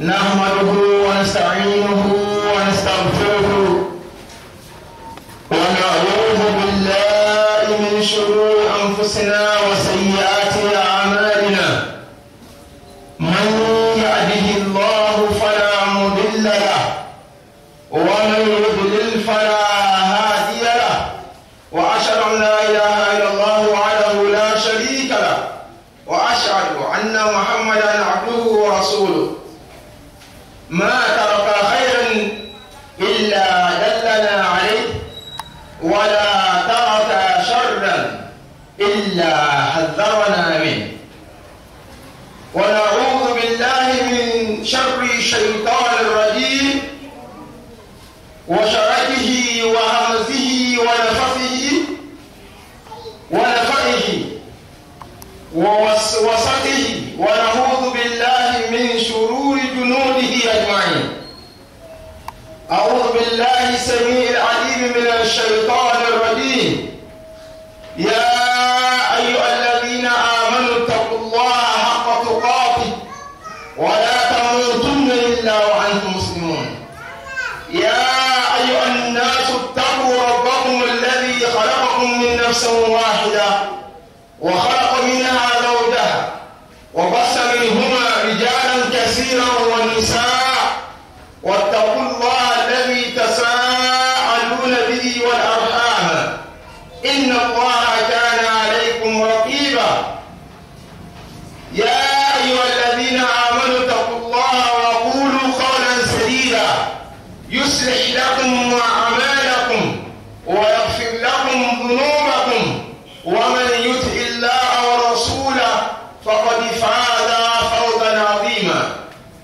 نحمده ونستعينه ونستغفره ونعوذ بالله من شرور أنفسنا وسيئات أعمالنا من يهده الله فلا مضل له ومن يضلل فلا هادي له وأشهد أن لا إله إلا الله وحده لا شريك له وأشهد أن محمدا عبده ورسوله ما ترك خيرا إلا دلنا عليه ولا ترك شرا إلا حذرنا منه ونعوذ بالله من شر الشيطان الرجيم وشرته وهمزه ونفثه ونفثه ووسوسته ونعوذ بالله من شرور جنوده أجمعين أعوذ بالله السميع العليم من الشيطان الرجيم يا أيها الذين آمنوا اتقوا الله حق تقاته ولا تموتن إلا وأنتم مسلمون يا أيها الناس اتقوا ربكم الذي خلقكم من نفس واحدة وخلق منها زوجها وبث منهما رجالا كثيرا ونساء واتقوا الله الذي تساءلون به والأرحام إن الله كان عليكم رقيبا يا أيها الذين آمنوا اتقوا الله وقولوا قولا سديدا يصلح لكم أعمالكم ويغفر لكم ذنوبكم ومن يطع الله ورسوله فقد فاز فوزا عظيما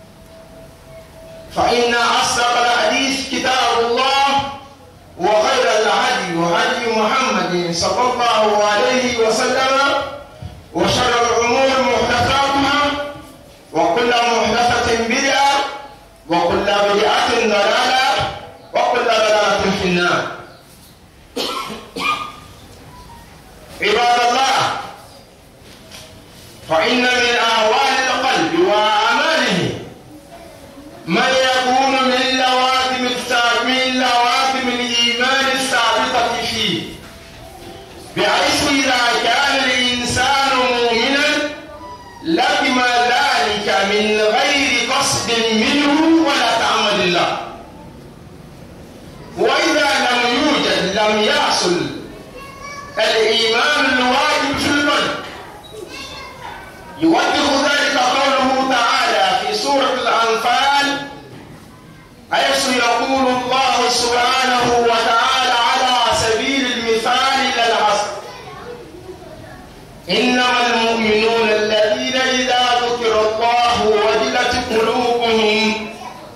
فإن أصدق الحديث كتاب الله وخير الهدي هدي محمد صلى الله عليه وسلم وشر الأمور محدثاتها وكل محدثة بدعة وكل بدعة ضلالة وكل ضلالة في النار عباد الله فإن من أهوال القلب وأعماله ما يكون من لوازم الثابت من لوازم الإيمان الثابتة فيه بحيث إذا كان الإنسان مؤمنا لزم ذلك من غير قصد منه ولا تعمد الله وإذا لم يوجد لم يحصل الإيمان الواجب في القلب يوضح ذلك قوله تعالى في سورة الأنفال حيث يقول الله سبحانه وتعالى على سبيل المثال إلى العصر إنما المؤمنون الذين إذا ذكر الله وجلت قلوبهم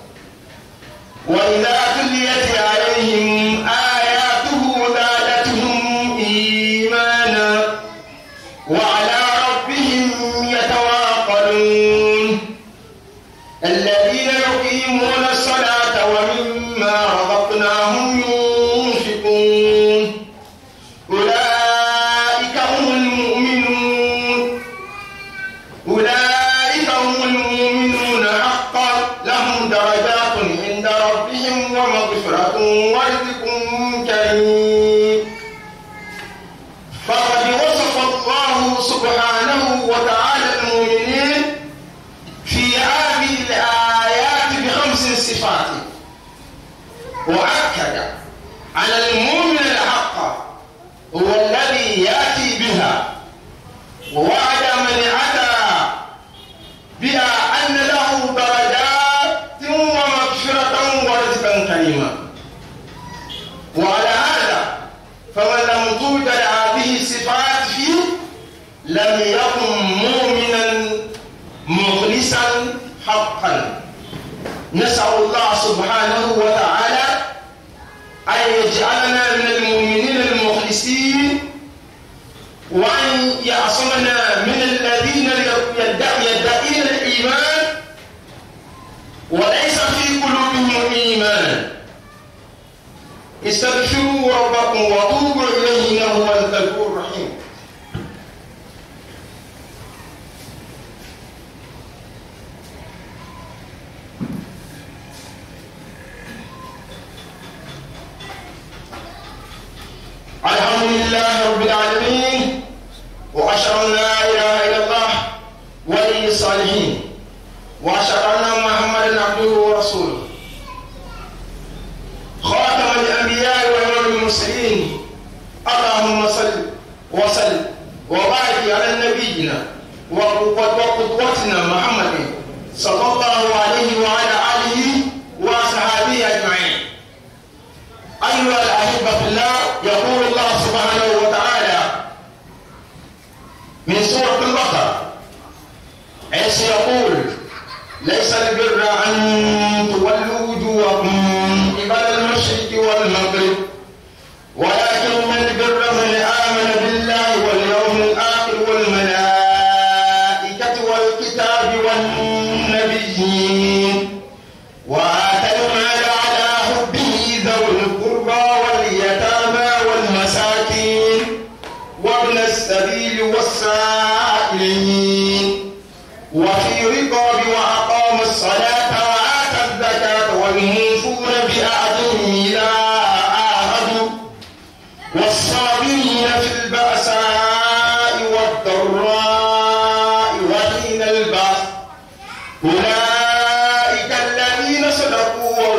وإذا تليت عليهم آياته زادتهم إيمانا وعلى ربهم يتواكلون الذين يقيمون الصلاة ومما رزقناهم ينفقون أولئك هم المؤمنون أولئك هم المؤمنون حقا لهم درجات عند ربهم ومغفرة ورزق كريم فقد وصف الله سبحانه وتعالى المؤمنين في هذه الآيات بخمس صفات وأكد على المؤمن الحق هو الذي يأتي بها ووعد من أتى بها أن له درجات ومغفرة ورزقا كريما وعلى هذا فمن لم توجد هذه الصفات فيه لم يكن مؤمنا مخلصا حقا نسأل الله سبحانه وتعالى أن يجعلنا من المؤمنين المخلصين وأن يعصمنا من الذين يدعين الإيمان وليس في قلوبهم إيمان استغفروا ربكم وتوبوا إليه إنه هو الغفور الرحيم لله رب العالمين وأشهد أن لا إله إلا الله ولي الصالحين وأشهد أن محمدا عبده ورسوله خاتم الأنبياء وإمام المرسلين اللهم صل وسلم وبارك على نبينا وقدوتنا محمد صلى الله عليه وعلى آله وصحبه أجمعين أيها الأحبة في الله يقول الله سبحانه وتعالى من سورة البقرة حيث يقول ليس البر أن تولوا وجوهكم قبل المشرق والمغرب ولكن البر من آمن بالله واليوم الآخر والملائكة والكتاب والنبيين وآتى المال على حبه ذوي القربى واليتامى والمساكين وابن السبيل والسائلين وفي رقاب وأقام الصلاة وآتى الزكاة والموفون بأعدهم إذا عاهدوا والصابرين في البأساء والضراء وحين البأس أولئك الذين صدقوا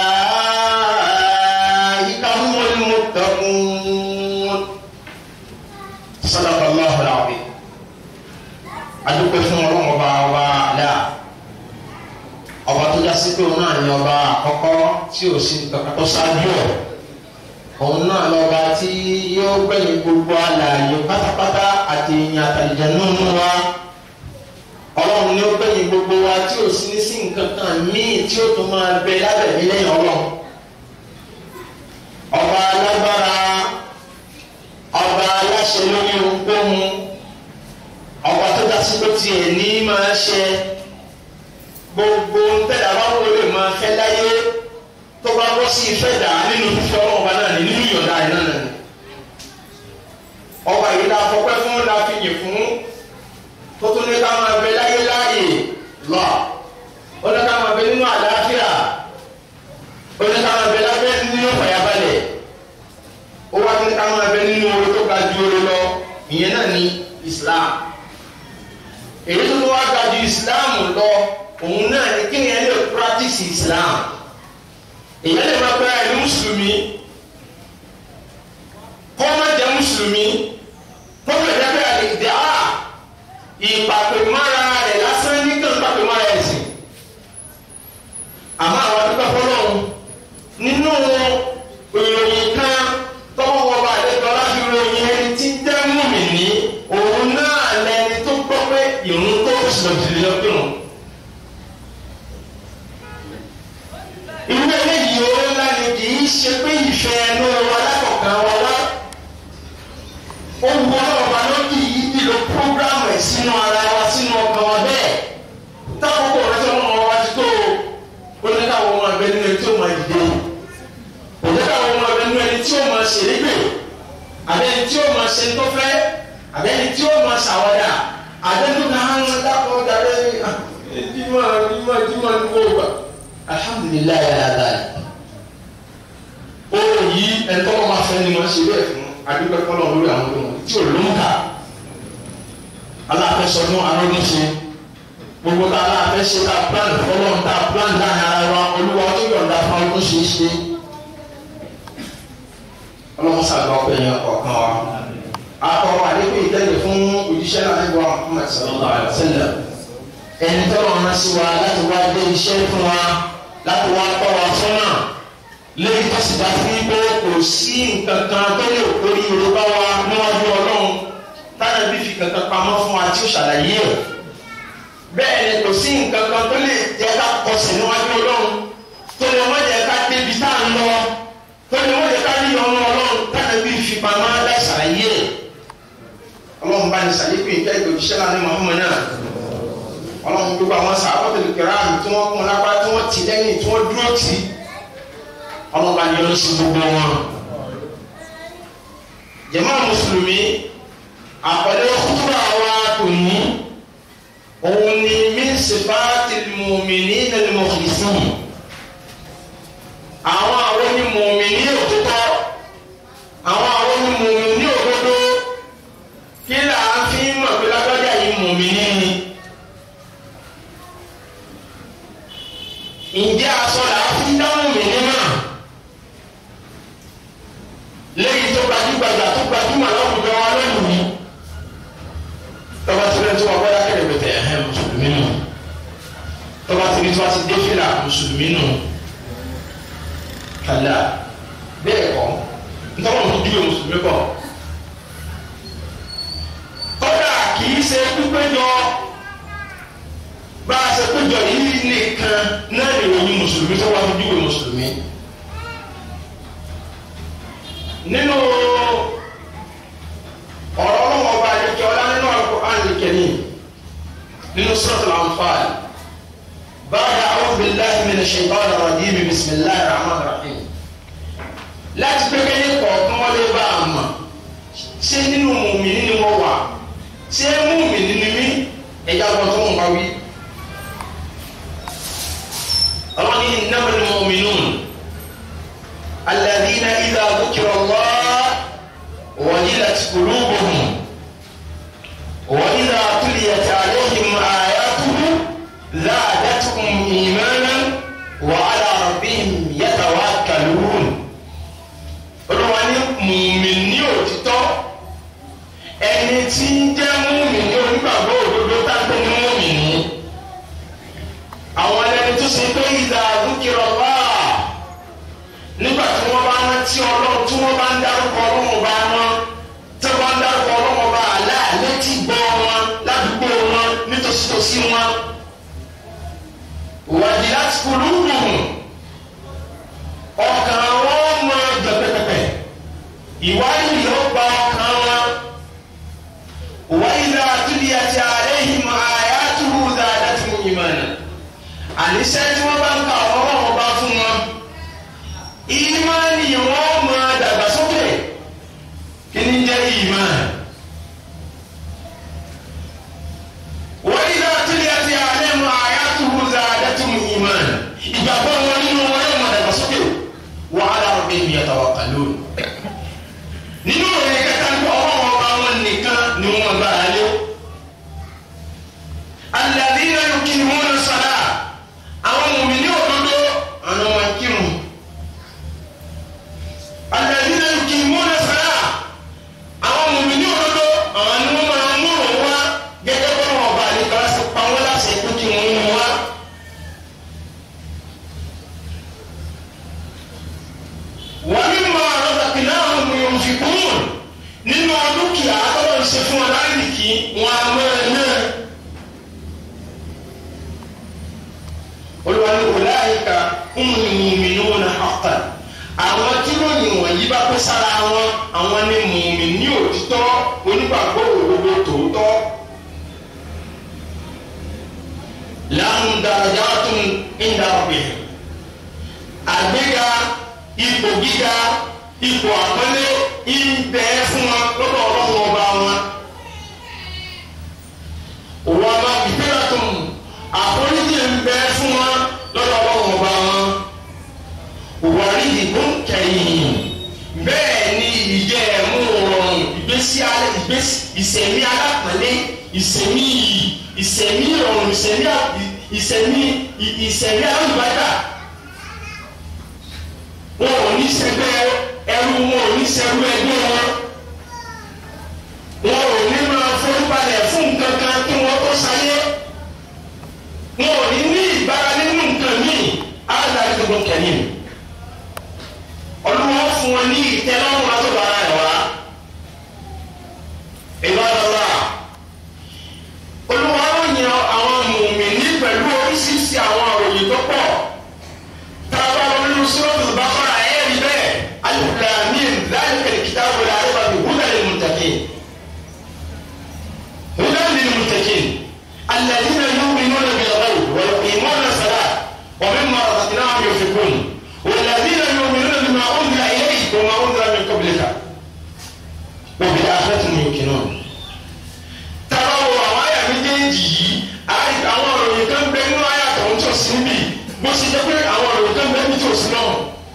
وأولئك هم المتقون صدق الله العظيم adúpẹ́ fún ọlọ́run ọba ọba àdá ọba tó já sí pé òun náà ní ọba àkọ́kọ́ tí ò sí kankan tó ṣáájú ẹ̀ òun náà lọ́ba tí yóò gbẹ̀yìn gbogbo alààyè pátápátá àti ìyìn àtàlìjẹ nínú wa ọlọ́run ni ó gbẹ̀yìn gbogbo wa tí ò sí ní sí nǹkan kan míì tí ó tún máa bẹ lábẹ̀mí lẹ́yìn ọlọ́run ọba alágbára ọba aláṣẹ lórí ohunkóhun ọba tó dá sí pé tiẹ̀ ní máa ṣe gbogbo ntẹ̀dá bá wọlé lè máa fẹ́ láyé tó bá bọ́ sí ìfẹ́ dà nínú fífẹ́ ọlọ́ọ̀ba náà ní nínú ìyọ̀dá ẹ̀ náà nìyẹn ọba yìí la fọpẹ́ fún la fi yìn fún tó tún ní ká máa bẹ láyé láàyè lọ ó ní ká máa bẹ nínú àlàáfíà ó ní ká máa bẹ lábẹ́ nínú ìfàyàbalẹ̀ ó wá ní ká máa bẹ nínú oore tó ga ju oore lọ ìyẹn náà ní Islam èyí tó tó wá ga ju Islam lọ òun náà ní kí ni ẹ lè practice Islam èyí lè máa pẹ́ ẹni mùsùlùmí kọ́ má jẹ́ mùsùlùmí kó lè jẹ́ pé àlè dè á ìpàpèmára rẹ̀ lásán ní kí n pàpèmára ẹ̀ sìn àmọ́ àwọn adúgbò fọlọ́run nínú ìròyìn kan tọ́wọ́ wọn bá àlejò aláfi ròyìn ẹni tí ń jẹ́ mùmínì òun náà lẹni tó gbọ́ pé ìrún tó sùn jìnnà lọ́kùnrin. irú eléyìí ó ńlá ni kì í ṣe pé ìfẹ́ ẹnu wa lákọ̀ọ́kan wa wá. ó wu ọlọ́ọ̀bá lókì yìí nílò prógrámù ẹ̀ sínú ara wa sínú ọkàn wa bẹ́ẹ̀. tákòókò rẹ sọ wọn wá ti tó o ní káwọn ọmọ ẹgbẹ́ nínú ẹni tí ó máa dìde o ní káwọn ọmọ ẹgbẹ́ nínú ẹni tí ó máa ṣèlégbè àbẹ́ ẹni tí ó máa ṣe tó fẹ́ àbẹ́ ẹni tí ó máa ṣàwádà àbẹ́ tó náà ń dákọ̀ dáre ẹ̀ẹ́dìmọ̀ ẹ̀ẹ́dìmọ̀ ẹ̀ẹ́dìmọ̀ ní kò gbà alhamdulilayi ala o yi ẹtọ́ ma fẹ́ ni ma ṣe bẹ́ẹ̀ fún adúgbò kọ́lọ̀ lórí àwọn ọdún tí o ló ń kà aláfẹsọdún arọdún ṣe gbogbo tá aláfẹsẹ tá plan fọlọ́ tá plan láàrin ara wa olúwa tó yọ̀ǹda fún ọdún ṣe é ṣe ọlọ́mọ sàgbà ọ̀pẹ yẹn ọ̀kan wa akọ̀wé àdéhùn ìtẹ́lẹ̀ fún òjíṣẹ́ náà nígbà Muhammad sallallahu alaihi wa sallam ẹni tọ́lọ̀ ọ̀nà sí wa láti wá dé iṣẹ́ fún wa láti wá tọ́ wa sọ́nà lẹ́yìn tó sì bá fi pé kò sí nǹkan kan tó lè kórí yorùbá wa níwájú ọlọ́run táyà bí fi kankan pamọ́ fún wa tí ó ṣàlàyé ẹ̀ bẹ́ẹ̀ ni kò sí nǹkan kan tó lè jẹ́ ká kọsẹ̀ níwájú ọlọ́run tó lè wọ́n jẹ́ ká débi tá à ń lọ tó lè wọ́n jẹ́ ká rí ọmọ ọlọ́run táyà bí fi pamọ́ láì ṣàlàyé ẹ̀ ọlọ́run bá ní sàlékún ìjẹ́ ìgbòjíṣẹ́ náà ní Muhammad náà ọlọ́run gbogbo àwọn sàbọ̀tò kẹrààmù tí wọ́n kún lápá tí wọ́n ti lẹ́yìn tí wọ́n dúró tì í ọlọ́run bá yọ lọ́sí gbogbo wọn. jàmá mùsùlùmí àpẹẹrẹ kúrò àwa tò ní òun ni min sifatil mu'minina al-mukhlisin àwọn àwọn ni mùmìnì òtítọ́ àwọn àwọn ni mùmìnì òtítọ́. ǹjẹ́ aṣọ là á fi dáhùn mí nínú lẹ́yìn tó gbajúgbajà tó gbajúmọ̀ láwùjọ wa lónìí tọ́ba tí wọ́n ti wà wọ́n dákẹ́rẹ́ bẹ̀tẹ̀ ẹ̀hẹ́ mùsùlùmí nù tọ́ba tí wọ́n ti dé fìlà mùsùlùmí nù kàlá bẹ́ẹ̀ kọ́ ntọ́wọ́n tó dúró mùsùlùmí kọ́ kọ́dà kì í ṣe pípéjọ bá a ṣe péjọ yìí nìkan náà lè ròyìn mùsùlùmí tó wà tó dúró mùsùlùmí nínú ọ̀rọ̀ ọlọ́wọ́ ọba àdékẹ́ ọlá nínú Al-Qur'an Al-Karim nínú Suratul Anfal ba'da a'udhu billahi minash shaitanir rajim bismillahir rahmanir rahim láti pépé ní kọ̀ọ̀kan wọ́n lè bá a mọ̀ ṣé nínú mùmíní ni wọ́n wà ṣé mùmíní ni mí ẹ̀yà wọn tó ń bá wí. ọlọ́ni innamal mu'minun alladhina idha dhukira Allah wajilat qulubuhum wa idha tuliyat alayhim ayatuhu zadatuhum imanan wa ala rabbihim yatawakkalun olùwà ní mùmíní òtítọ́ ẹni tí ń jẹ́ mùmíní onígbàgbọ́ òdodo tágbé ní mùmíní àwọn ẹni tó ṣe pé ìdá dúkìrọ̀ wá nígbà tí wọ́n bá rántí ọlọ́run tí wọ́n bá ń dárúkọ ọlọ́run bá wọn tí wọ́n bá ń dárúkọ ọlọ́run bá àlá létí gbọ́ wọn ládùúgbò wọn nítòsítòsí wọn wàdí láti kúlù wùhùn ọkàn wọn mọ jọpẹpẹpẹ ìwádìí ló gba ọkàn wọn wáyé àtúndìyàtì àlẹyìn àyàtúhù dáadáa ìmọ̀nà àníṣe tí wọ́n bá ń ka ọ̀rọ̀ wọn bá fún wọn ìmọ̀nì wọn mọ dàgbàsókè kí ni jẹ́ ìmọ̀ wáyé àtúndìyàtì àlẹyìn àyàtúhù dáadáa ìmọ̀nà ìgbàgbọ́ wọn nínú wọn yóò mọ dàgbàsókè wàhálà ọ̀gbìn yatawakkalun nínú òye kẹta ní ọwọ́ wọn bá wọn nìkan ni wọn bá a lé alladhina yuqimuna as-salah àwọn mùmíní òdodo àwọn ọmọ kírun alladhina yuqimuna as-salah àwọn mùmíní òdodo àwọn ni wọn máa ń múrò wá gẹ́gẹ́ bọ́ wọn bá a lè kọ́ sí pa wọn láti ẹ̀kú kí wọ́n mú wá. ومما رزقناهم ينفقون nínú dúkìá tọ́lọ̀ ń ṣe fún wọn láìníkì wọn a máa ná. olùwàlú ọ̀làyíká mu'minuna haqqan àwọn tí lóyìn wọ̀nyí bá pẹ́ sára wọn àwọn ni mùmíní òtítọ́ onígbàgbọ́ òdodo tòótọ́. lahum darajatun inda rabbihim àgbéga ipò gíga ipò àpọ́nlé ń bẹ fún wọn lọ́dọ̀ ọlọ́run ọba wọn. òwò ọba ìpínlẹ̀ tó mú àforíjì ń bẹ fún wọn lọ́dọ̀ ọlọ́run ọba wọn. òwò àríyìnbó kẹyìn bẹ́ẹ̀ ni ìjẹ́ ẹ̀mú rọrùn ìgbésí alẹ́ ìgbésí ìsẹ̀mí alápọ̀nlé ìsẹ̀mí yìí ìsẹ̀mí rọrùn ìsẹ̀mí ìsẹ̀mí ìsẹ̀mí alùbádà wọn ò ní sẹgbẹ́ ẹrú wọn ò ní sẹrú ẹgbẹ́ wọn wọn ò ní máa forúbalẹ̀ fún nǹkan kan kí wọ́n tó sáyé wọn ò ní ní ìgbára nínú nǹkan míì aláàbí gbogbo kẹ́yìn olúwa fún wọn ní ìtẹ́lọ́rùn látọ̀dọ̀ ara ẹ̀ wá ìbádọ́lá olúwa ó yan àwọn mùmíní pẹ̀lú oríṣiríṣi àwọn àròyìn tó pọ̀ tá a bá lọ nínú Suratul Baqara ẹ̀rí bẹ́ẹ̀ alif lam mim dhalikal kitabu la rayba fihi hudan lil muttaqin hudan lil muttaqin alladhina yu'minuna bil ghaybi wa yuqimuna as-salata wa mimma razaqnahum yunfiqun والذين يؤمنون بما أنزل إليك وما أنزل من قبلك وبالآخرة هم يوقنون tàbá wo àwọn àyà méjèèjì yìí àwọn òròyìn kan bẹ nínú àyà tó ń tọ́ sí níbí bó ṣe jẹ́ pé àwọn òròyìn kan bẹ níbi tó sí náà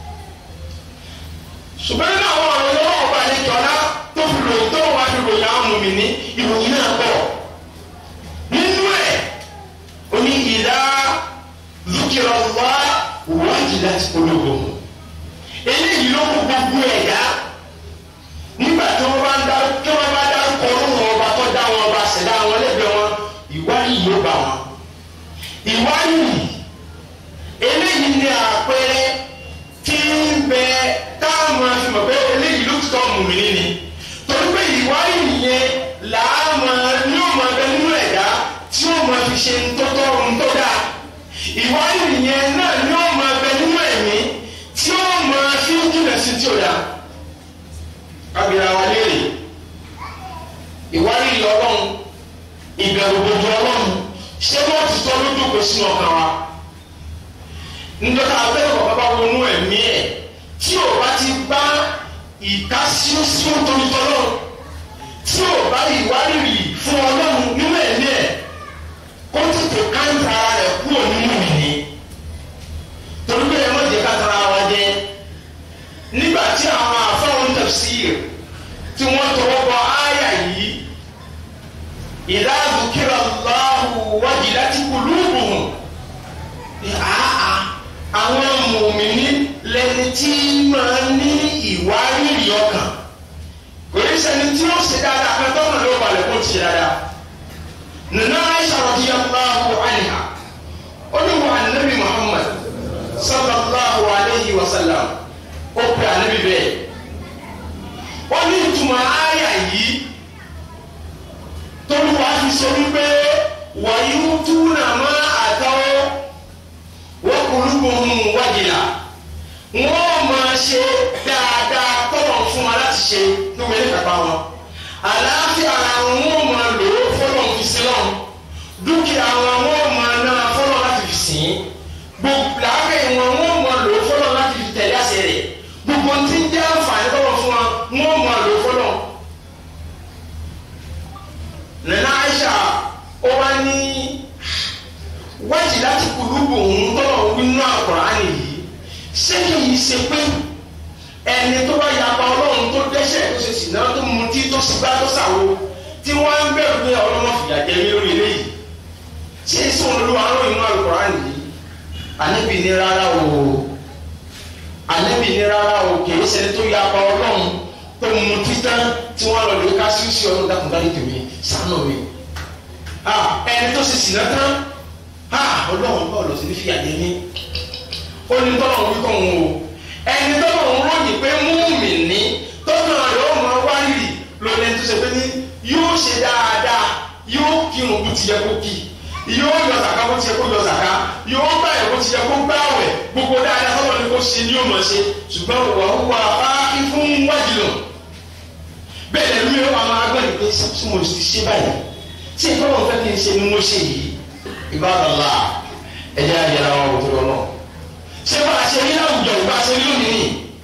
ṣùgbọ́n nínú àwọn òròyìn wọn ọba àlejò ọ̀la tó fi ròyìn tó wà fi ròyìn àwọn mùmí ní ìròyìn náà pọ̀ nínú ẹ̀ oní ìdá zukirọ̀ wá wájú láti polówó eléyìí ló kó gbogbo ẹ̀dá nígbà tí wọ́n bá ń dá tí wọ́n bá dárúkọ ọlọ́run ọba tó dá wọn ọba ṣẹ̀dá wọn lẹ́gbẹ̀ẹ́ wọn ìwárìrì yóò bá wọn ìwárìrì eléyìí ni àpẹẹrẹ tí ń bẹ táwọn fi mọ̀ pé eléyìí ló ti tọ́ mùmíní ni torí pé ìwárìrì yẹn làámọ̀ ní ó máa bẹ nínú ẹ̀dá tí ó máa fi ṣe ńtọ́tọ́ ńtọ́dá ìwárìrì yẹn náà ní ó máa bẹ nínú ẹ̀mí tí ó máa fi jìnà sí tí ó dá kábíyà wa léèrè ìwárìrì ọlọ́run ìbẹ̀rù gbogbo ọlọ́run ṣé wọ́n ti tọ́ lójú kò sínú ọkàn wa nígbàtà abẹ́rẹ́ bàbá bá wọnú ẹ̀mí ẹ̀ tí o bá ti bá ìkásíọ́síọ́ torítọ́lọ́ tí o bá ìwárìrì fún ọlọ́run nínú ẹ̀mí ẹ̀ kó tètè káńtà rẹ̀ kúrò nínú ìní torí pé ẹ má jẹ́ ká tara wa jẹ nígbà tí àwọn àfọwọ́n tafsir tí wọ́n tọwọ́ bọ áyà yìí idha dhukira Allahu wajilat qulubuhum àá àwọn mùmíní lẹni tí máa ní ìwárìrì ọkàn kò ní sẹni tí ó ṣe dáadáa kan tó mọ̀ ló balẹ̀ kó ti ṣe dáadáa nana Aisha radiyallahu anha ó ní wà nabi Muhammad sallallahu alayhi wa sallam ó pè ànábì bẹ́ẹ̀ ó ní ìtumọ̀ àyà yìí tolúwa fi sọ wípé wàyí ń túnà má àtàwọn wọ́n kúlúkú ń wájìlá wọ́n máa ṣe dáadáa tọ́lọ̀ fún wa láti ṣe ní wọ́n ní kápá wọn àlàáfíà àwọn wọn máa lò ó fọlọ́ fi sí lọ́n dúkìá wọn wọ́n máa ná fọlọ́ láti fi sìn gbogbo làákẹ́ wọn wọ́n máa lò ó fọlọ́ láti fi tẹ̀lé àṣẹ rẹ̀ gbogbo tí ń jẹ́ àǹfààní tọ́lọ̀ fún wa wọ́n máa lò ó fọlọ́ nana Aisha ó wá ní wájì láti kùlùbù òun tọ́lọ̀ wínú àkùránì yìí ṣé kì í ṣe pé ẹni tó bá yapa ọlọ́run tó dẹ́ṣẹ̀ tó ṣe sì náà tó mutí tó ṣùgbá tó ṣàwo tí wọ́n ń bẹ̀rù pé ọlọ́mọ fìyà jẹ mí lórí eléyìí ṣé sóun olúwa ló inú àkùránì yìí ànábì ní rárá o ànábì ní rárá o kì í ṣe tó yapa ọlọ́run tó mutí tán tí wọ́n lọ lè ká sí sí ọlọ́run dákúndárí tèmi sánú mi ẹni tó ṣe sì náà tán ha ọlọ́run bá ọ̀lọ́sí ní fìyà jẹ mí ó ní tọ́lọ̀ ń wíkọ̀ wọn o ẹni tọ́lọ̀ ń ròyìn pé múmi ní tọ́lọ̀ rẹ̀ ó mọ wárìrì lónìí tó ṣe pé ní yóò ṣe dáadáa yóò kírun bó ti yẹ kó kí yóò yọ zàká bó ti yẹ kó yọ zàká yóò gbà yẹ bó ti yẹ kó gbà wẹ̀ gbogbo dáadáa tọ́lọ̀ ní kó ṣe ní yóò mọ̀ ṣe ṣùgbọ́n wà ó wà á fún wájú lọ bẹ́ẹ̀ lẹ́nu mi wà máa gbọ́ ìpè sí mo ti ṣe báyìí tí ìtọ́lọ̀ fẹ́ kí n ṣe ni mo ṣe yìí ìbádàlá ẹjẹ àjẹrà wọn kò tó lọ náà ṣé bá a ṣe ní àwùjọ ìgbà ṣe ní lónìí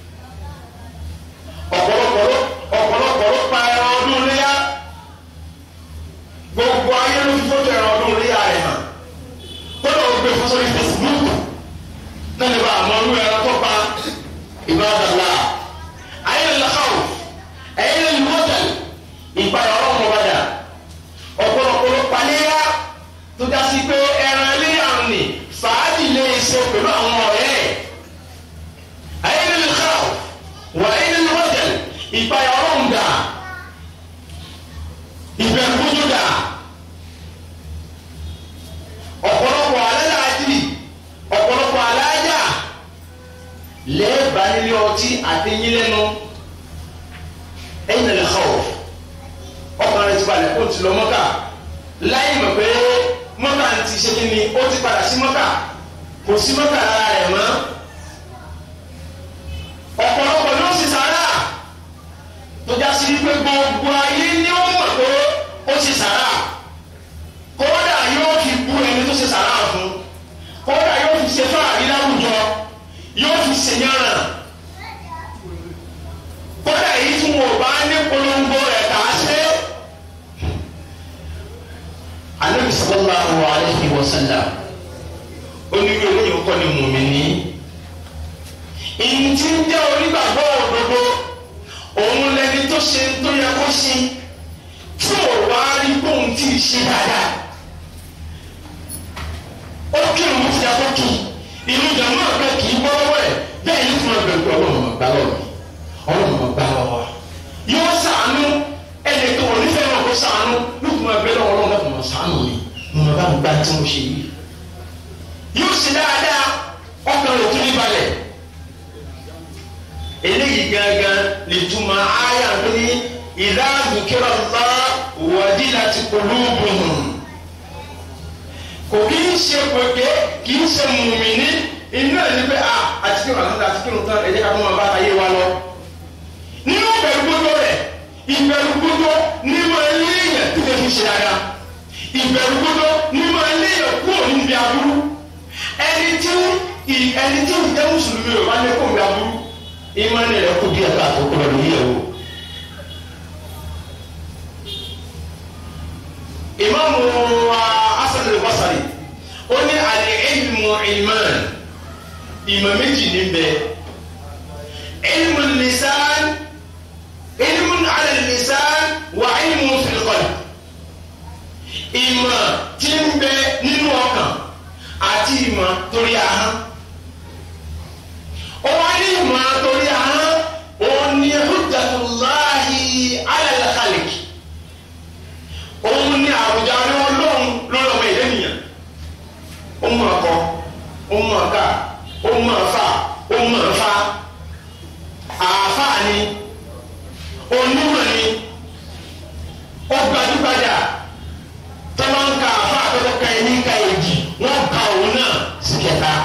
ọ̀pọ̀lọpọ̀ ọ̀pọ̀lọpọ̀ ló pa ẹran ọdún léyà gbogbo ayé ló fi fọ́tò ẹran ọdún léyà rẹ̀ hàn kódà ó gbé fún sórí Facebook náà lè bá àmọ́ ọdún ẹran tó pa ìbádàlá ayé lè lọ́kàwọ̀ ayé lè lọ́tẹ̀lì ìpayà ọlọ́run ọ̀bàdà ọ̀pọ̀lọpọ̀ ló pa léyà tó já sí pé ẹran ẹlẹ́yà ń nì fàájì lè ṣe pẹ̀lú àwọn ọ̀rẹ́ ẹ̀. ayélujára ká wà ayélujára wọ́tẹ̀l ìpayà ọlọ́run dà ìbẹ̀rù gbójú dà ọ̀pọ̀lọpọ̀ alájà àjìrì ọ̀pọ̀lọpọ̀ alájà lẹ́ẹ̀bà nílé ọtí àtẹ̀yìn lẹ́nu ẹ̀yìn lè kọ́ ọkùnrin rẹ̀ ti balẹ̀ kó ti lọ mọ́kà láyé mọ̀ pé mọ́kà ti ṣe kí ni ó ti padà sí mọ́kà kò sí mọ́kà lára rẹ̀ mọ́ ọ̀pọ̀lọpọ̀ ló sì sàrà tó já sí pé gbogbo ayé ni ó mọ̀ pé ó sì sàrà kódà yóò fi bú ẹni tó ṣe sàrà fún kódà yóò fi ṣe fáàrí láwùjọ yóò fi ṣèyànrà kódà yìí tí wọn ò bá ní polongo rẹ̀ kà á ṣe anabi sallallahu alayhi wa sallam onírú eléyìí kọ́ ni mùmíní ìyìn tí ń jẹ́ onígbàgbọ́ òdodo òun lẹni tó ṣe tó yẹ kó ṣe tí ò wá rí bóun tí ì ṣe dáadáa ó kí òun ti yẹ kó kí inú jàmbá kan kì í bọ́ lọ́wọ́ ẹ̀ bẹ́ẹ̀ ní fún ọgbẹ́ pé ọlọ́run máa gbá lọ́wọ́ mi ọlọ́run máa gbá lọ́wọ́ wa yóò sàánú ẹnì kan ò ní fẹ́ máa kó sàánú lókun máa gbé lọ́wọ́ ọlọ́run láti máa sàánú mi mo máa bá mi gbá tí mo ṣe yìí yóò sì dáadáa ọkàn rẹ̀ tún ní balẹ̀ eléyìí gangan lè túmọ̀ àyà tó ní ìdá àdùkẹ́rọ̀ ńlá wàdí láti polúbùn kò kí ń ṣe pèké kì í ṣe mùmíní inú ẹ̀ ní pé a àti kí wọn àti kí wọn tán ẹ̀jẹ̀ ká fún wọn bá ayé wa lọ. nínú ìbẹ̀rù gbogbo rẹ̀ ìbẹ̀rù gbogbo ní máa ń léèyàn tí kò fi ṣe dáadáa ìbẹ̀rù gbogbo ní máa ń léèyàn kúrò níbi aburú ẹni tí ẹni tí ìjẹ́ mùsùlùmí rẹ̀ wá ní kó níbi aburú ìmánì rẹ̀ kó díẹ̀ ká àkókò rẹ̀ lóye o. ìmáàmù wa Hasan al-Basri ó ní al-ilmu ilman ìmọ̀ méjì ní bẹ́ẹ̀ ilmu lisan ilmu ala lisan wa ilmu fil qalb ìmọ̀ tí ń bẹ nínú ọkàn àti ìmọ̀ torí ahọ́n ó wá ní ìmọ̀ torí ahọ́n ó ní hujjatullahi ala al-khaliq òun ní àwùjọ ní ọlọ́run lọ́rọ̀ ọmọ ìlẹ́ nìyẹn ó mọ̀ ọkọ ó mọ̀ ọ̀gá ó mọ̀ ọ̀fà ó mọ̀ ọ̀fà àáfàá ni onímọ̀ ni ó gbajúgbajà tọ́lá ń ka àáfàá tó ka ẹni ka èjì wọ́n ka òun náà sí kẹta.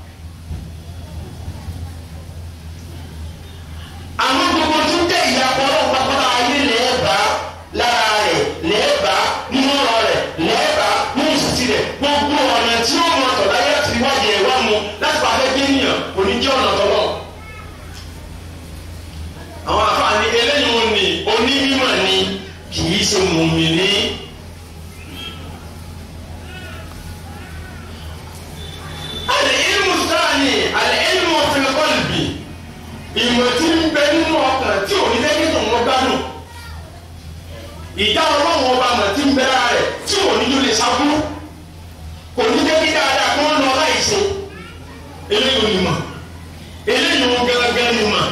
àwọn gbogbo tó jẹ́ ìyàpọ̀ ọlọ́run pápá ayé lẹ́ẹ̀bá lára rẹ̀ lẹ́ẹ̀bá nínú ọ̀rọ̀ rẹ̀ lẹ́ẹ̀bá nínú ìsìtì rẹ̀ gbogbo ọ̀nà tí ó mọ̀ tọ̀lá yẹ ti wájú ẹ̀ wá mu láti pa afẹ́ gbẹ̀yìn kò ní jẹ́ ọ̀nà tọ̀lọ̀. àwọn àfààní eléyìí wọn ni onímọ̀ ni kì í ṣe mùmíní. al-ilmu thani al-ilmu fil qalbi ìmọ̀ tí ń bẹ nínú ọkàn tí ò ní lẹ́yìn tó ń lọ gbádùn ìjà ọlọ́run ọba mọ̀ tí ń bẹ lára rẹ̀ tí ò ní yóò lè sábúrú kò ní jẹ́ kí dáadáa kó ń lọ láìsí eléyìí ò ní mọ̀ eléyìí ò gẹ́gẹ́ ní mọ̀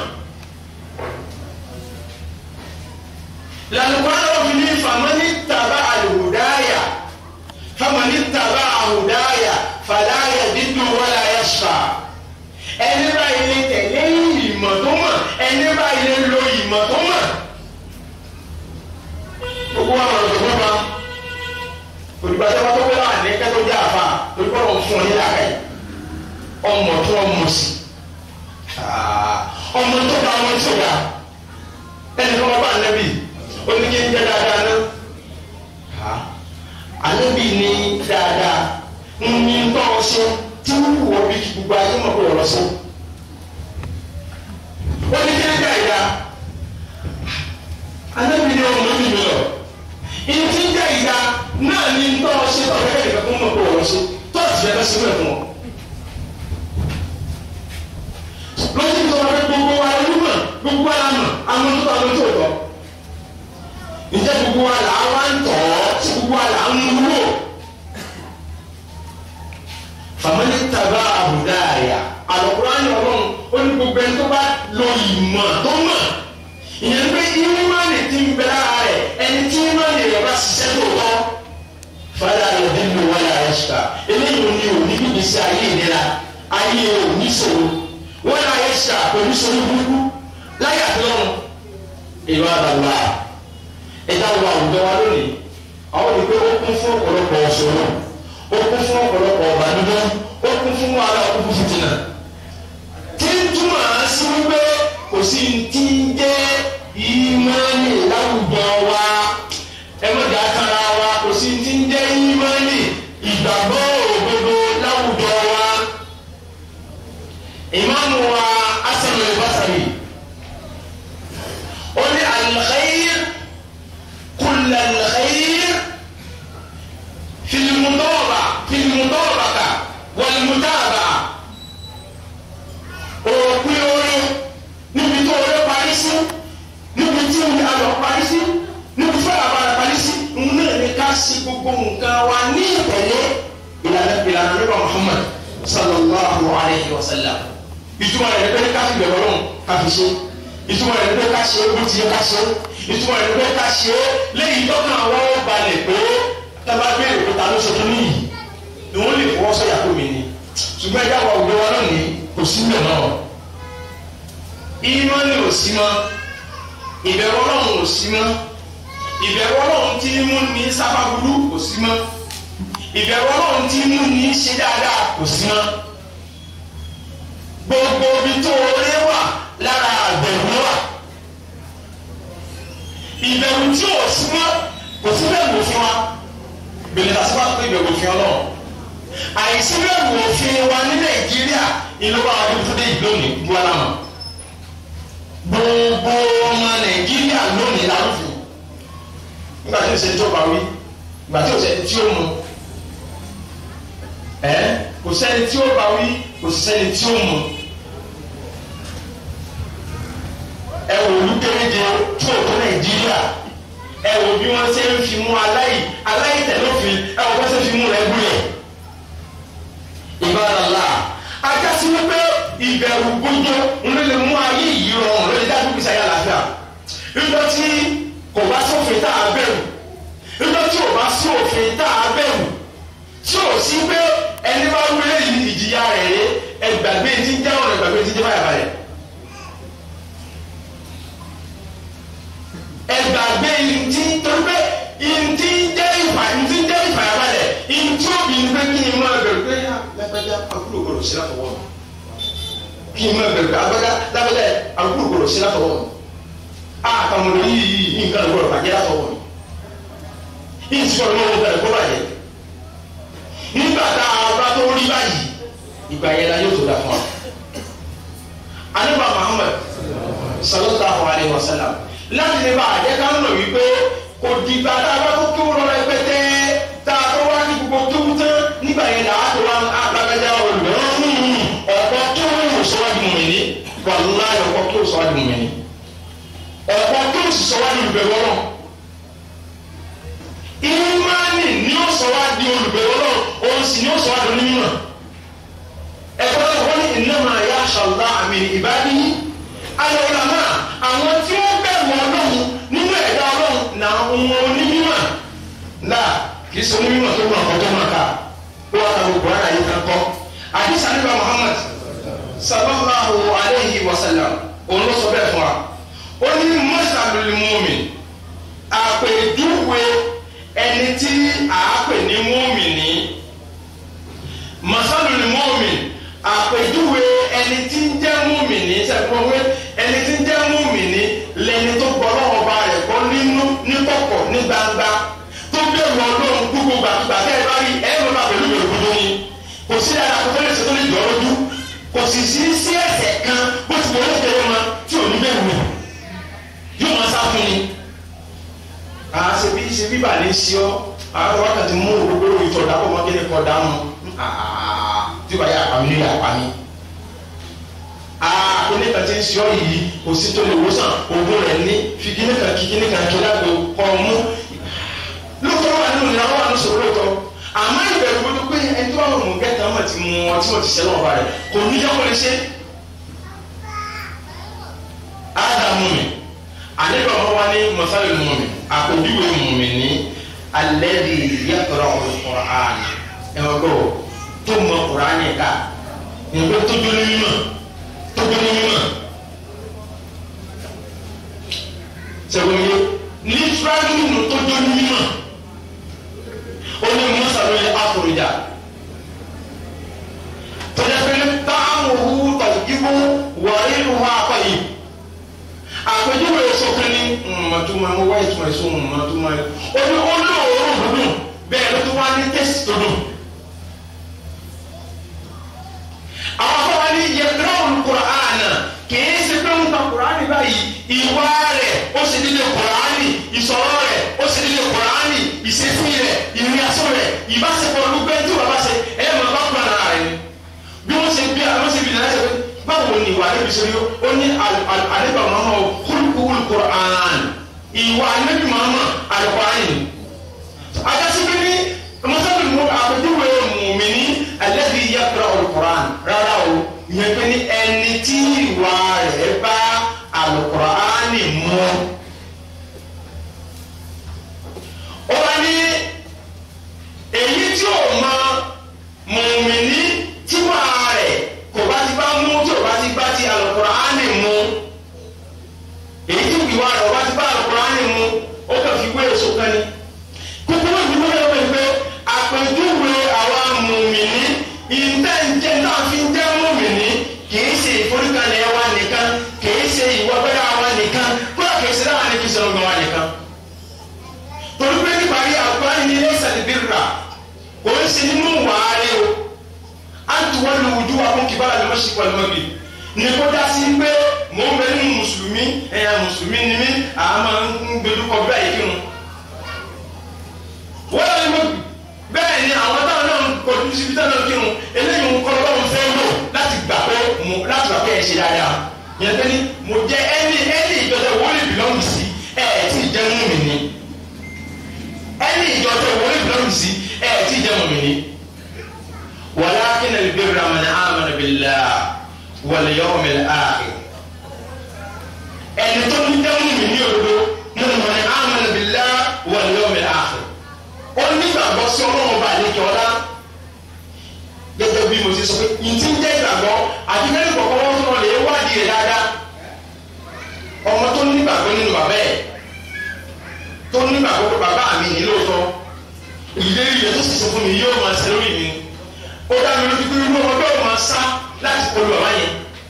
lálùkọ́ àwọn fi ní famani tàbá àlùdáyà famani tàbá àlùdáyà fàdáyà dídùn wọlé ayẹ́sà ẹni báyìí lè tẹ̀lé ìmọ̀ tó mọ̀ ẹni báyìí lè lo ìmọ̀ tó mọ̀ gbogbo àwọn ọ̀dọ́ tó ma olùgbà tó bá tó wẹ́lá àní kẹ́tọ́ jẹ́ àfa olùkọ́ lọ́n fún ọ ní làákà yìí ọmọ tó ọmọ sí ọmọ tó bá wọn tó ga ẹni tó bá bá ànábì oníkẹ́ ń jẹ́ dáadáa náà ànábì ní dáadáa ń ní tọ́ ọ ṣe tí wọ́n wọ bí gbogbo ayé mọ̀ pé ọ̀rọ̀ sí oníkẹ́ ń jẹ́ ìdá ànábì ní ọmọ mi mi lọ ìdí ń jẹ́ ìdá náà ní tọ́ ọ ṣe tọ́ ọ̀rẹ́ kẹ́kẹ́ fún mọ̀ pé ọ̀rọ̀ sí tó ti fẹ́ fẹ́ sílẹ̀ fún ọ. lọ́sí tó wà pé gbogbo wa lójúmọ̀ gbogbo wa lánà àwọn tó tọ́ àwọn tó tọ́ ǹjẹ́ gbogbo wa là á wá ń tọ̀ ọ́ tí gbogbo wa là á ń wúlò fàmílì tàbá àbùdá àyà àlọ́kùnrin ọlọ́run ó ní gbogbo ẹni tó bá lo ìmọ̀ tó mọ̀ ìyẹn pé ìmọ̀ni ti ń bẹ lára rẹ̀ ẹni tí ìmọ̀ni rẹ̀ bá ṣiṣẹ́ tó tọ́ fàdà rẹ̀ bí mi wáyà ẹ̀ ṣùkà eléyìí ò ní òní bíbí sí ayé ìnira ayé òní ṣòro wáyà ẹ̀ ṣùkà pẹ̀lú ṣòro burúkú láyé àtọ́run ìlú àdàlùwà ẹ̀dá wa àwùjọ wa lónìí àwọn olùgbé ó kún fún ọ̀pọ̀lọpọ̀ ọ̀ṣọ́rọ̀ ó kún fún ọ̀pọ̀lọpọ̀ ọ̀bànújẹ́ ó kún fún wàhálà ó kún fún fìtínà tí ń túmọ̀ sí wípé kò sí ti ń jẹ́ ìmọ̀ọ́nì láwùjọ wa ẹ má jà kára wa kò sí ti ń jẹ́ ìmọ̀ọ́nì ìgbàgbọ́ òdodo láwùjọ wa ìmáàmù wa Hasan al-Basri ó ní al-khayr kull al-khayr fi al-mudaba fi al-mudabaka wal-mutaba òpin orin níbi tó orin parí sí níbi tí ayọ̀ parí sí níbi tí àbára parí sí ń náà ní ká sí gbogbo nǹkan wa ní ìtẹ̀lé ìlànà ìlànà nípa Muhammad sallallahu alayhi wa sallam ìtumọ̀ rẹ̀ pé ká fi bẹ̀rẹ̀ ọlọ́run ká fi ṣe ìtumọ̀ rẹ̀ pé ká ṣe é bó ti yẹ ká ṣe é ìtumọ̀ rẹ̀ pé ká ṣe é lẹ́yìn tó kàn wọ́n balẹ̀ pé tábà béèrè pé ta ló ṣe fún yìí ni wọ́n lè fọwọ́ sọ̀yà pé mi ni ṣùgbọ́n ẹ̀dá wa òde wa lónìí kò sí mẹ́ náà ìmọ̀ ni ò sí mọ́ ìbẹ̀rù ọlọ́run ò sí mọ́ ìbẹ̀rù ọlọ́run tí mú ní sábà burú kò sí mọ́ ìbẹ̀rù ọlọ́run tí mú ní ṣe dáadáa kò sí mọ́ gbogbo ibi tó orí wà lára àbẹ̀rù wà ìbẹ̀rù tí ò sí mọ́ kò sí bẹ̀rù òfin wa bẹ̀rẹ̀ lásìkò àti ìbẹ̀rù òfin ọlọ́run àìsí bẹ̀rù òfin wa ní nàìjíríà ìlú wa wà lóbi tó dé ìlú òní bu alámọ̀ gbogbo ọmọ nàìjíríà lónìí lárúfin nígbà tí o ṣe tó bá wí nígbà tí o ṣe tí o mu ẹ kò sẹ́ni tí o bá wí kò sẹ́ni tí o mu ẹ wò olú kéréje tó o tó nàìjíríà ẹ wò bí wọ́n ṣe ń fi mú aláì aláì tẹ̀lófin ẹ wò wọ́n ṣe fi mú rẹ gúlẹ̀ ìbáraẹ̀lá ajásí wípé ìbẹ̀rù gbójú ń lè mú ayé yìí rọrùn lórí dájú gbèsè ayé àlàáfíà nígbà tí kò bá sófin tá a bẹ̀rù nígbà tí ò bá sí òfin tá a bẹ̀rù tí ò sí pé ẹni bá wúlé yìí ìjìyà rẹ̀ rẹ̀ ẹgbàgbé tí ń jẹ́ ọ̀nà ẹgbàgbé tí ń jẹ́ báyà báyà. ẹgbàgbé ntí torí pé ntí jẹ́ ìfà ntí jẹ́ ìfàyàbalẹ̀ ntí òbí ń pé kí n máa bẹ̀rù pé lágbájá àbúrò gbọdọ̀ sí látọwọ́ mi kí n máa bẹ̀rù pé lágbájá lágbájá àbúrò gbọdọ̀ sí látọwọ́ mi àtàwọn ọmọdé yìí yìí nǹkan gbọdọ̀ bàjẹ́ látọwọ́ mi yìí ti sọ̀rọ̀ lọ́wọ́ bẹ̀rẹ̀ kó bàjẹ́ nígbà tá a bá tó rí báyìí ìgbà yẹn la yóò tó dà fún wa. anábà Muhammad sallallahu alayhi wa sallam láti lè bá àjẹ́ ká ń lò wípé kò dìgbà tá a bá tó kéwù lọ rẹpẹtẹ tá a tó wá ní gbogbo kéwù tán nígbà yẹn là á tó wá agbájá olùdó ọ̀pọ̀ kéwù sọ́wájú mọ̀mìnì wàlúwàá ọ̀pọ̀ kéwù sọ́wájú mọ̀mìnì ọ̀pọ̀ kéwù sọ́wájú ìbẹ̀rù ọlọ́run ìmánì ni ó sọ wá di olùbẹ̀wò náà òun sì ni ó sọ wá di onímọ̀ ẹ̀kọ́ náà wọ́n ní innama yakhsha Allah min ibadihi al-ulama àwọn tí wọ́n bẹ̀rù ọlọ́run nínú ẹ̀dá ọlọ́run na wọn onímọ̀ náà kì í sọ onímọ̀ tó mọ̀ ọ̀kọ́ tó mọ̀ ká ó wà láwọn òkúra náà yìí kan kọ́ àdìsá nípa Muhammad sallallahu alayhi wa sallam òun ló sọ bẹ́ẹ̀ fún wa ó ní masalul mu'min àpèjúwe ẹni tí a pè ní mọ́mìnì masalul mu'min àpèjúwe ẹni tí ń jẹ́ mọ́mìnì sẹ́kọ̀wé ẹni tí ń jẹ́ mọ́mìnì lẹni tó gbọ́ lọ́wọ́ ba rẹ̀ gbọ́ nínú ní kọ̀kọ̀ ní gbangba tó bẹ̀rù ọlọ́run gbogbo gbàgbà tẹ́ ẹ bá rí ẹ lọ́la pẹ̀lú bẹ̀rù gbogbo ni kò sí ara kò tó lè ṣe tó lè jọ lójú kò sì sí sí ẹ̀ṣẹ̀ kan bó ti wọlé kéré wọn tí ò ní bẹ̀rù rẹ̀ yóò máa sá fún ni àá ṣe bí ṣe bí bàálẹ̀ ṣí ọ àwọn wákàtí mú gbogbo ìtọ̀ dábọ̀ mọ́ kéde kọ́ dáhùn tí bàá yà àpamí ló yà àpamí. kíní kan ti ń ṣe ọ yìí kò sí tó lè wòsàn ògùn rẹ̀ ní fi kíní kan kí kíní kan kí lágbo kọ́ ọ mú. lóòótọ́ wà nínú ìlànà wà ní sọ̀rọ̀ lóòótọ́ àmọ́ ìbẹ̀rù gbogbo pé ẹni tó wà mú gẹ́tà mọ̀ ti mú ọ tí wọ́n ti ṣẹlẹ̀ ọba rẹ̀ kò ní jẹ́ kó lè ṣe. ádámù mi àlejò ọmọ wa ní mọ̀sálẹ̀ mú mi àpèjúwe mú mi ní alẹ́bi yàtọ̀rọ̀ ọ̀rọ̀ ẹ̀wọ̀gbọ́ tó mọ kùránì ká ìgbẹ́ tó dún ní mímọ̀ tó dún ní mímọ̀ sẹ́wọ́n yé literally nínú tó dún ní mímọ̀ ó ní mọ́sálóyè àfòrìjà tọ́jà pé táwọn òwú tàbíkíwó wọ̀ọ́rí ìlú wa kọ́ yìí àpèjúwe sọfún ní mọ̀túmọ̀ mo wá ìtumọ̀ èso mọ̀túmọ̀ ẹ̀ ó ní ó ní òórùn dúdùn bẹ́ẹ̀ ló tún wá ní tẹ́sí tó dùn. àwọn afọwọ́ ní yẹtúrọ̀mù kùránì kìí ṣe pé ń ta kùránì báyìí ìwà rẹ̀ ó ṣe nílé kùránì ìsọ̀rọ̀ rẹ̀ ó ṣe nílé kùránì ìṣesí rẹ̀ ìrìnàṣọ rẹ̀ ìbáṣepọ̀ olùgbé tí wàá bá ṣe ẹ̀ máa bá kúrò náà rẹ̀ bí wọ́n ṣe bí àwọn ṣe bí náà ṣe báwo ni ìwà níbi ṣe rí ó ní àlébà mọ́mọ́ kúlùkúlù kùránì ìwà níbi mọ́mọ́ àlùkùránì ajásí bí ní mọ́sábì mú àpèjúwe mùmíní alladhi yaqra'u al-Qur'an ìyẹn pé ní ẹni tí ìwà rẹ̀ bá Al-Qur'ani mu. ó wá ní èyí tí ò mọ mùmíní tí wàá rẹ̀ kò bá ti bá mú tí ò bá ti bá ti Al-Qur'ani mu èyí tí ìwà rẹ̀ ò bá ti bá Al-Qur'ani mu ó kàn fi wé èso kan ni kúkúrú ìdúró yẹn wọ́n pé àpèjúwe àwa mùmíní ìtẹ́ǹjẹ́ náà fi ń jẹ́ mùmíní kìí ṣe ìforíkalẹ̀ wa nìkan kìí ṣe ìwọ́gbẹ́dá wa nìkan kúrò kìí ṣe dáhà ní kìí ṣe ọgbọ́n wa nìkan. torí pé níparí àgbáyé ní lẹ́sẹ̀ bírà kò ń ṣe nínú wàhálẹ́ o á tún wọ́n lu ojú wa fún kìbára ní mọ́ṣíkì pẹ̀lú mọ́bì ní kó dá sí pé mò ń bẹ nínú mùsùlùmí ẹ̀yà mùsùlùmí ni mí àmọ́ ń gbẹdúkọ bẹ́ẹ̀ yìí kírun wọ́n lọ ní mo bẹ́ẹ̀ ni àwọn táwọn náà ń kọjú síbi táwọn náà kírun eléyìí ń kọ́ lọ́wọ́ fẹ́ lò láti gbà pé mo láti gbà pé ẹ ṣe dáadáa yẹn pé ní mo jẹ ẹni ẹni ìjọsẹ wọlé bìlọ́ọ̀mù sí ẹ ẹ tí ì jẹ́ mú mi ní ẹni ìjọsẹ wọlé bìlọ́ọ̀mù sí ẹ ẹ tí ì jẹ́ mú mi ní. walakin al-birra man amana billahi wal yawmil akhir ẹni tó ní jẹ́ mú mi ní òdodo mo ní man amana billahi wal yawmil akhir ó nígbàgbọ́ sí ọlọ́run bá àlejò ọlá gẹ́gẹ́ bí mo ti sọ pé ìtí ń jẹ́ ìgbàgbọ́ àti mẹ́rin kọ̀ọ̀kan wọ́n tún lè wádìí rẹ̀ dáadáa ọmọ tó nígbàgbọ́ nínú bàbá ẹ̀ tó nígbàgbọ́ pé bàbá mi ní lóòótọ́ ìlérí rẹ̀ tó sì sọ fún mi yóò máa ṣe lórí mi ó dá mi lójú pé irú ọmọ bẹ́ẹ̀ máa sá láti kọlu bàbá yẹn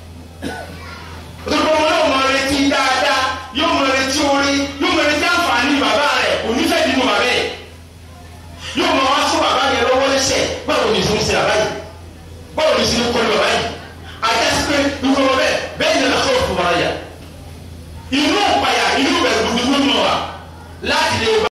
òtún ọmọ náà máa retí dáadáa yóò máa retí orí yóò máa retí àǹfààní bàbá rẹ̀ onífẹ̀ẹ́ nínú bàbá yẹn yóò máa wá fún bàbá yẹn lọ́wọ́ lẹ́sẹ̀ báwo ni ìfún ṣe bàbá yìí báwo ni ìsinmi kọ́ni bàbá yìí àjẹsí pé irú ọmọ bẹ́ẹ̀ bẹ́ẹ̀ ni lọ́kọ́ fún bàbá yà inú ọ̀páyà inú bẹ̀rù gbogbo nù wa láti lè.